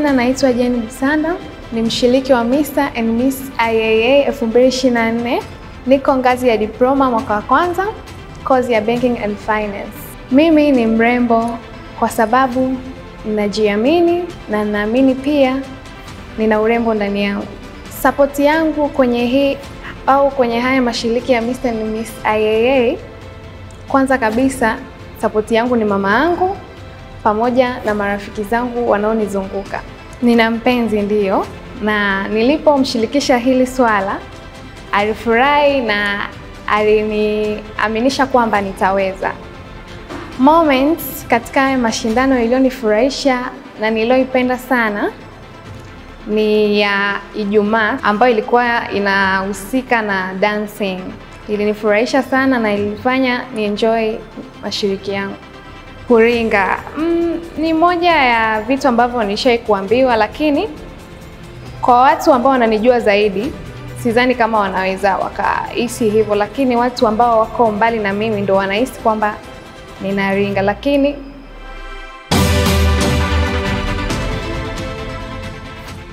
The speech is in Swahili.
majina naitwa Jane Busanda, ni mshiriki wa Mr and Miss IAA 2024. Niko ngazi ya diploma mwaka wa kwanza, kozi ya Banking and Finance. Mimi ni mrembo kwa sababu ninajiamini na ninaamini pia nina urembo ndani yangu. Sapoti yangu kwenye hii au kwenye haya mashiriki ya Mr and Miss IAA, kwanza kabisa sapoti yangu ni mama yangu pamoja na marafiki zangu wanaonizunguka. Nina mpenzi ndiyo, na nilipomshirikisha hili swala alifurahi na aliniaminisha kwamba nitaweza. Moments katika haya mashindano iliyonifurahisha na niliyoipenda sana ni ya Ijumaa ambayo ilikuwa inahusika na dancing. Ilinifurahisha sana na ilinifanya ni enjoy mashiriki yangu. Kuringa mm, ni moja ya vitu ambavyo nilishai kuambiwa, lakini kwa watu ambao wananijua zaidi sidhani kama wanaweza wakahisi hivyo, lakini watu ambao wako mbali na mimi ndo wanahisi kwamba ninaringa, lakini